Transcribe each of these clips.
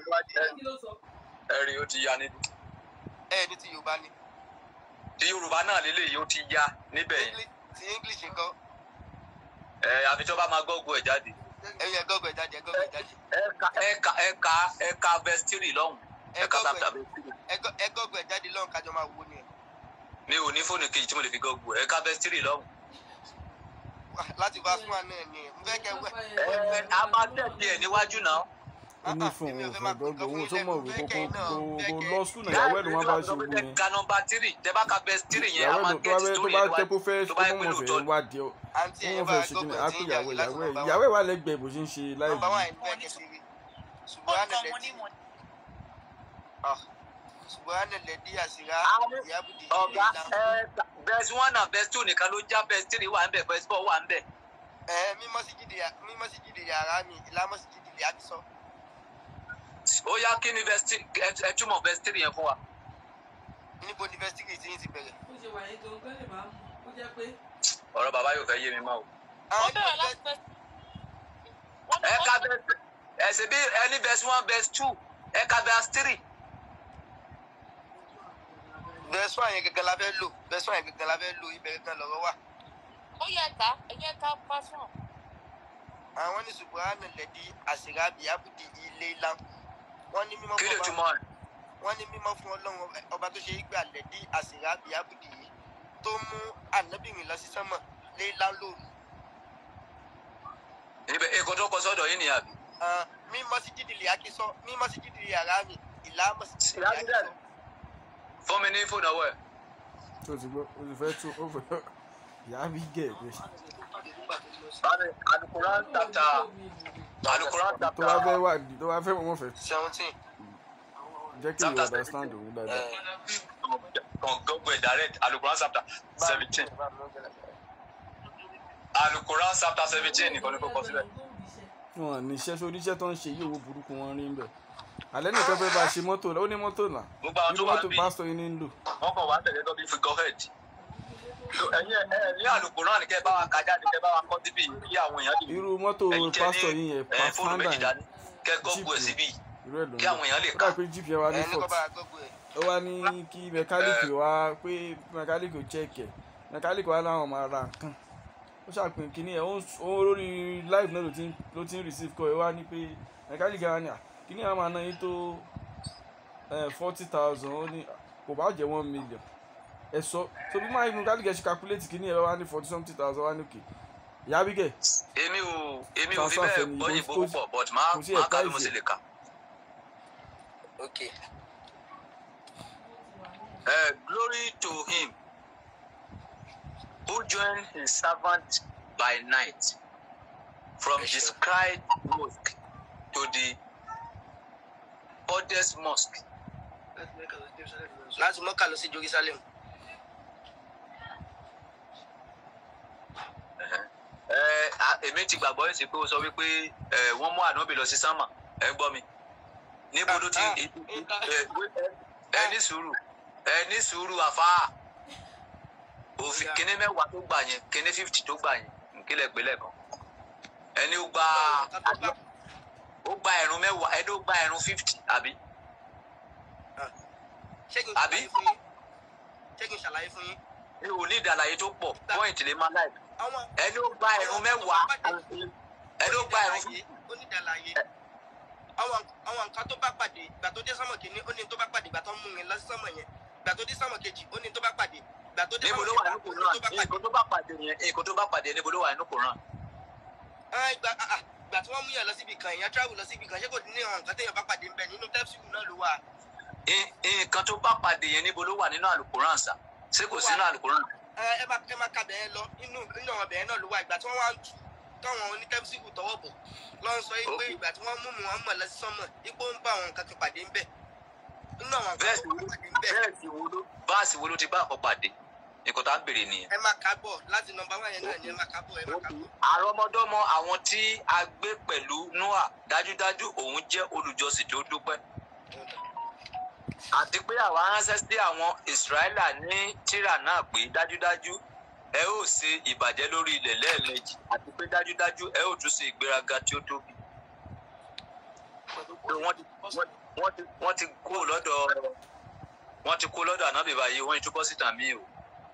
kí ló sọ. ẹ̀rí ó ti ya ní. ẹ ní ti yorùbá ni ti yorùbá náà lélẹ́yìí ó ti ya níbẹ̀ yẹn. English- ti english nǹkan ẹ àfi tí wọ́n bá máa gọ́gùn ẹ̀ jáde. ẹyẹ gọgọ ìjáde ẹ gọgọ ìjáde ẹ̀ka ẹ̀ka ẹ̀ka ẹ̀ka vestiri lọ́hùn ẹ ẹ̀ka gọgọ sábà vestiri. ẹ gọgọ ìjáde lọ́run kájọ máa wo ni ẹ mi ò ní fóònù kejì tí mo lè fi gọ́gùn ẹ̀ka vestiri lọ́hùn. láti bá fún wa náà ni ẹ n fẹ́ kẹ́ wẹ. ẹ a máa tẹ̀lé ẹ̀ níwájú náà. ó ní fún òun fún gbogbo owó tó mọ̀ wí kókó kó lọ sùn náà ìyàwó ẹ̀dùn wọn bá ṣe gbogbo yẹn ka nọmba tírì tẹ bá ka vestiri yẹn a ìyàwó máa ẹ̀dùn tó bá gẹ́tì fẹ́ tó sórí bá ẹ̀ tẹ́ kó fẹ́ tó kó bá yẹ pé mọ̀ fẹ́ lóòótọ́ wá díẹ̀ ó àǹtí ẹ wọ́n bá fẹ́ ṣe kí ni gọgọ á tí pé ìyàwó ìyàwó ìyàwó ẹ̀ láti ìyàwó ẹ̀ wà lẹ́gbẹ̀ẹ́ bó ṣe ń ṣe láì nọmba wà ní bẹ́ẹ̀ kẹsì rí ṣùgbọ́n ànàlẹ́ tí ṣùgbọ́n ànàlẹ́ dí àṣírá ìyábùdí ọ̀gá bẹ́ẹ̀sì one and bẹ́ẹ̀sì two nìkan ló já bẹ́ẹ̀sì tírì wà ń bẹ̀ bẹ́ẹ̀sì four wà ń bẹ̀. ẹ mímọ́ sí jìdì mímọ́ sí jìdì yàrá mi ìlàmọ́ sí jìdì lè àbísọ. ó yá kí ni bẹ́ẹ̀sì ẹ túmọ̀ bẹ́ẹ̀sì tírì yẹn fún wa. níbo ni fẹsítírì tí yín ti bẹ̀rẹ̀. ó ṣe wà yín gan-an lè máa mú ó jẹ́ pé ọ̀rọ̀ bàbá yóò fẹ́ yé mi mọ́ o. àwọn wọ́n bẹ̀rẹ̀ ìlú láti fẹ́. wọ́n ẹ ka bẹ́ẹ̀sì ẹ̀sìn bí ẹni bẹ́ẹ̀sì one bẹ́ẹ̀sì two ẹ ka bẹ́ẹ̀sì tírì. bẹ́ẹ̀sùn àyẹn gẹ́gẹ́ la fẹ́ lò bẹ́ẹ̀sùn àyẹn gẹ́gẹ́ la fẹ́ lò ibẹ̀ gẹ́gẹ́ lọ́rọ̀ wà. ó yẹ ká ẹ̀yẹ ká pásán. àwọn ní ṣùgbọ́n ànàlẹ́ dí àṣírá ìyábùdí ilé ilá wọ́n ní mímọ́ kí lè fún túmọ̀ ọba rẹ̀. wọ́n ní mímọ́ fún ọlọ́run ọba tó ṣe é gbà lẹ́dí àṣírá ìyábùdí yìí tó mú ànábìrin lọ sí sánmọ̀ lé ilá lóru. níbẹ̀ èkó tó kọ sọ́dọ̀ yín nìyà bí. Ah, mímọ́ sí jìdì lè àkísọ́ mímọ́ sí jìdì yàrá mi ìlàmọ́ sí jìdì lè Ìyá mi dẹ̀. àkísọ́. fún mi ní fóònù ọwọ́ ẹ̀. tó ti gbọ́ ó ti fẹ́ tún ó fẹ́ ìyá bí gẹ̀ pé bámi alukoran tata alukoran tó tata bá fẹ́ wà tó bá fẹ́ wọ́n fẹ́ seventeen. jẹ́ kí ìwọ understand òun dáadáa kan gbogbo ẹ̀ direct alukoran chapter seventeen alukoran chapter seventeen nìkan ní kò kọ síbẹ̀. wọn ní iṣẹ́ sórí iṣẹ́ tó ń ṣe yìí owó burúkú wọn rí ń bẹ̀ alẹ́ nìkan fẹ́ bá ṣe mọ́tò ó ní mọ́tò náà gbogbo àwọn irú tó wà mọ́tò níbí pásítọ̀ yìí ní ń lò wọ́n kàn wá tẹ̀lé lọ́bí fi gọ́hẹ̀d. ẹ̀yin ẹ̀ ẹ̀ ní alukoran kẹ́ bá wa ka jáde kẹ́ bá wa kọ́ síbí kí àwọn èèyàn lè irú mọ́tò ẹ̀yin tẹ́ pásítọ̀ yìí yẹn ní ẹ̀ fóònù pàfáńdà méjì yẹn dání kẹ́ gọ́gù ẹ̀ Jíìpù. síbí irú ẹ̀ ló ń kí àwọn èèyàn lè ó kà. dà pé jíìpù yẹn wá ní ẹ ní kọ́ fault bá gbogbo ẹ̀. ó wá ní kí mẹkáníìkì wá pé mẹkáníìkì ò chẹ́ẹ̀kì ẹ̀ mẹkáníìkì wá láwọn máa ra nǹkan ó ṣàpín kínní ẹ̀ ó ń s- ó ń lórí live náà ló ti ń ló ti ń receive call ẹ̀ wá ní pé mẹkáníìkì wá ní à kínní àwọn máa ná yín tó forty thousand ó ní kò bá jẹ́ one million ẹ̀ sọ so bí máa mẹkáníìkì ẹ̀ ṣe calculate kínní ẹ̀ wá ní forty something thousand wá ní òkè ìyá bígẹ̀ èmi ò èmi ò fi Transfer bẹ́ẹ̀ fẹ́ni, gbọ́ kò- ìbò kò- púpọ̀ but máa kò sí máa ẹ̀ka ká bí mo ìṣe. sì lè kà. ok Uh, glory to him who joined his servant by night from the scribe mosque to the oldest mosque. láti mọ́kà lọ sí jerusalem. Ẹ, a- èmi ti gbàgbọ́ ẹ̀sìn pé ó sọ wípé ẹ, wọ́n mú ànábì lọ sí sánmà ẹ gbọ́ mi níbo ló ti Ah, ẹ ah, ẹ- ẹ ní sùúrù ẹ ní sùúrù àfáà òfin kíní mẹ́wàá tó gbà yẹn kíní fífítì tó gbà yẹn nkílẹ̀ gbélé kan ẹni ó gba ó gba ẹ̀rún mẹ́wàá ẹni ó gba ẹ̀rún fífítì àbí ṣé kí n Àbí? ṣàlàyé fún yín ṣé kí n ṣàlàyé fún yín. mi ò ní ìdàlàyé tó pọ̀ pọ́ìntì lè máa láì àwọn ẹni ó gba ẹ̀rún mẹ́wàá ẹni ó gba ẹ̀rún fífítì onídàlàyé àwọn àwọn nǹkan tó bá pàdé ìgbà tó dé sánmọ̀ kìíní ó ní tó bá pàdé ìgbà tó ń mú yẹn lọ sí sánmọ̀ yẹn ìgbà tó dé sánmọ̀ kejì ó ní tó bá pàdé ìgbà tó dé níbo sánmọ̀ ló wà kẹta nínú ó ní kòrán tó bá pàdé. nǹkan tó bá pàdé yẹn nǹkan tó bá pàdé níbo ló wà nínú kòrán Ah, ìgbà ah, ah, ìgbà tí wọ́n mú yẹn lọ síbi kan èèyàn travel lọ síbi kan ṣé kò ní àwọn nǹkan téèyàn bá pàdé ń bẹ nínú tẹ́psìlù náà ló wà. Ì- nǹkan tó bá pàdé yẹn níbo ló wà nínú àlùkòrán sà ṣé kò sínú àlùkòrán ẹ ẹ máa ẹ máa ka bẹ̀rẹ̀ lọ inú inú àwọn bẹ̀rẹ̀ náà ló wà ìgbà tí wọ́n wá ń tù táwọn onítẹ́bísìkù tọwọ́ bọ̀ lọ́ ń sọ yìí pé Okay. ìgbà tí wọ́n mú mu wọn mọ̀ lọ sí sánmọ̀ ipò ń bá àwọn nǹkan kan pàdé ń bẹ̀ inú àwọn nǹkan Bẹ́ẹ̀ tó sì bá pàdé ń bẹ̀ bẹ́ẹ̀sì wo ló báàsì wo ló ti bá àkọ́ pàdé nǹkan tá à ń béèrè nìyẹn. ẹ máa ka bọ̀ láti nọmba wá yẹn náà ni ẹ máa ka bọ̀ ẹ máa ka bọ̀. àrọmọdọ́mọ àwọn tí a gbé pẹ̀lú noah dájúdájú òun jẹ́ olùjọsìn tó dúpẹ́ àti pé àwa ránṣẹ́ sí àwọn ìsírẹ́là ní tírà náà pé dájúdájú ẹ ó ṣe ìbàjẹ́ lórí ilẹ̀ lẹ́ẹ̀mejì àti pé dájúdájú ẹ ó tún ṣe ìgbéraga tí ó tóbi. wọ́n ti wọ́n ti wọ́n ti kó lọ́dọ̀ wọ́n ti kó lọ́dọ̀ ànábì báyìí wọ́n ti bọ́ síta mí o.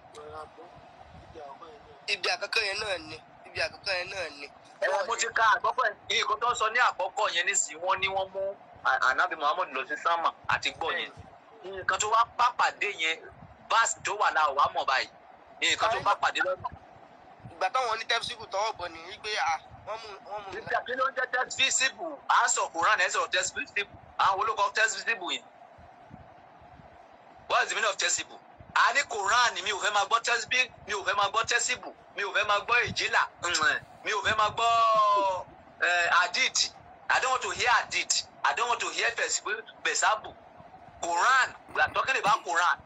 ibi àkọ́kọ́ yẹn náà ni ibi àkọ́kọ́ yẹn náà ni. ẹ mo ti ka àkọ́kọ́ yìí nǹkan tó ń sọ ní àkọ́kọ́ yẹn nísìnyí wọ́n ní wọ́n mú à- ànábì muhammed lọ sí sámà àti gbọ́ yẹn nǹkan tó wá bá pàdé yẹn báàsì tó wà láwọ̀ wá mọ̀ báyìí nǹkan tó bá pàdé lọ́nà. ìgbà táwọn ní tẹ́físìkù tọwọ́ bọ̀ ní wípé à wọ́n mú wọ́n mú nígbà kí ló ń jẹ́ test visible à ń sọ quran ẹ̀ ń sọ̀rọ̀ test visible àwọn olókọ́ test visible yìí what is the meaning of test visible a ní quran mi ò fẹ́ máa gbọ́ test bi mi ò fẹ́ máa gbọ́ test visible mi ò fẹ́ máa gbọ́ ìjìlá mi ò fẹ́ máa gbọ́ eh, hadith i don't want to hear hadith i don't want to hear besabu quran we are talking about quran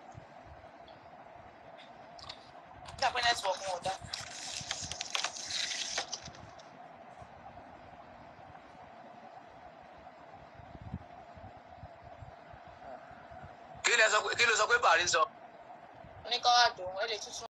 Ní àpẹẹrẹ network wọn ò dá. kí ló sọ pé kí ló sọ pé bàrí sọ. Oníkàwá dùn, ẹ lè tuntun.